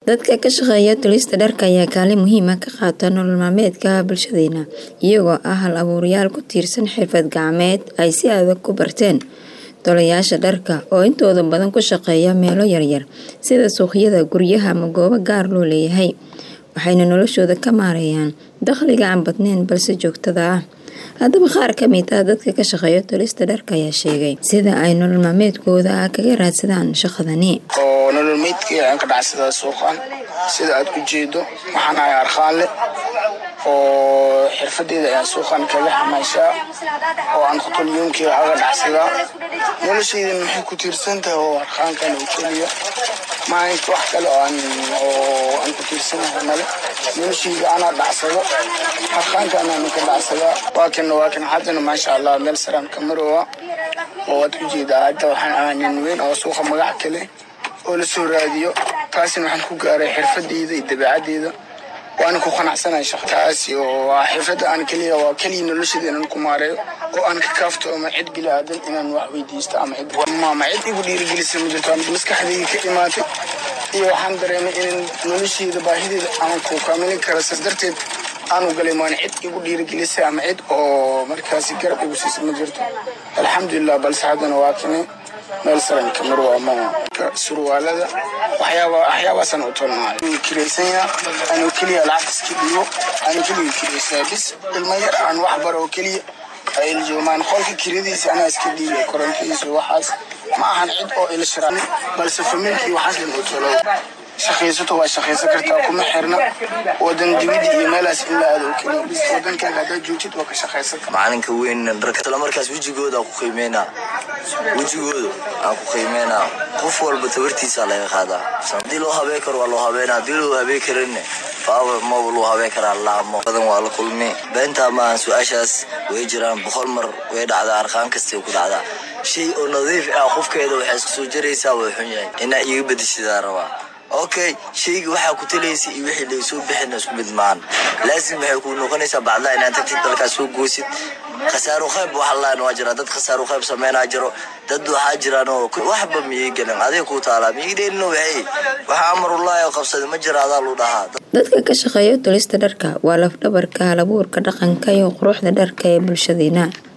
Dadka ka shaqeeya tolista dharka ayaa kaalin muhiim ah ka qaata nolol maalmeedka bulshadeena, iyagoo ah hal-abuurayaal ku tiirsan xirfad gacmeed ay si adag u barteen. Tolayaasha dharka oo intooda badan ku shaqeeya meelo yaryar sida suuqyada, guryaha ama goobo gaar loo leeyahay, waxayna noloshooda ka maareeyaan dakhliga aan badnayn balse joogtada ah. Haddaba qaar ka mid ah dadka ka shaqeeya tolista dharka ayaa sheegay sida ay nolol maalmeedkooda kaga raadsadaan shaqadani. oo nolol meydkii aan ka dhacsadaa suuqan sida aad u jeedo waxaan ahay arqaanle oo xirfadeeda ayaan suuqan kaga xamaashaa oo aan qotolyoomkeyga aga dhacsadaa noloshaydan maxay ku tiirsan tahay oo arqaankan oo keliya maalinka wax kale oo aan oo aan ku tiirsanahay male noloshayda anaa dhacsado arqaankan aan ka dhacsadaa waa kan waa kan haddana maasha allah meel saraan ka maroowa oo waad u jeedaa hadda waxaan ahaa nin weyn oo suuqa magac kale oo la soo raadiyo taasina waxaan ku gaaray xirfadeyda iyo dabeecadeyda waana ku qanacsanahay shaqa taasi oo waa xirfadda aan keliya waa keliya noloshada inaan ku maareeyo oo aan ka kaafto ama cid bili aadan inaan wax weydiisto ama cid maama cid igu dhiirigelisa ma jirto ama maskaxdayda ka imaatay iyo waxaan dareemay in nolosheyda baahideeda aan ku kaamilin karo saas darteed aanu galay maan cid igu dhiirigelisay ama cid oo markaasi garab igu siisa ma jirto alxamdulilah balse haddana waa kane meel saran kamar waa ma surwaalada waxyaaba waxyaabaasaan u tolnaa kireysanya anuu keliya lacag iska dhigo anuu keliya kireysaa bis ilma yar aan wax baro oo keliya ay iljoomaan qolka kiradiisa anaa iska dhiibay korontidiisa waxaas ma ahan cid oo ilshiran balse familkii waxaas lan u tolo shaqaysato waa shaqaysan kartaa kuma xirna wadan dibida iyo meelaas in la aado oo keliya bis wadankaaga haddaad joogtid waa ka shaqaysan macalinka weyn dharka isla markaas wejigooda aan ku qiimeynaa wejigooda aan ku qiimeynaa qof walba tabartiisa laga qaadaa haddii loo habeen karo waa loo habeena haddii loo habeen karinne faaba maba loo habeen karaa laamo badan waa la kulmi beentaa maahan su-aashaas way jiraan boqol mar way dhacdaa arqaan kastay ku dhacdaa shay oo nadiif ah qofkeeda waxay isku soo jaraysaa way xun yahay inaa iiga bedeshidaa rabaa okay shayga waxaa ku talaysa iyo wixii laysoo bixina isku mid maahan laasim waxay ku noqonaysaa bacdaa inaad tagtid dalkaas soo goosid khasaaro qayb waxa laan waa jira dad khasaaro qayb sameynaa jiro dad waxaa jiraan oo waxba miyay gelin adiga ku taalaa miyay dheelino waxay waxa amarullaahi oo qabsaday ma jira adaa lu dhahaa Dadka ka shaqeeya tolista dharka waa laf dhabarka hal-abuurka dhaqanka iyo quruxda dharka ee bulshadeena.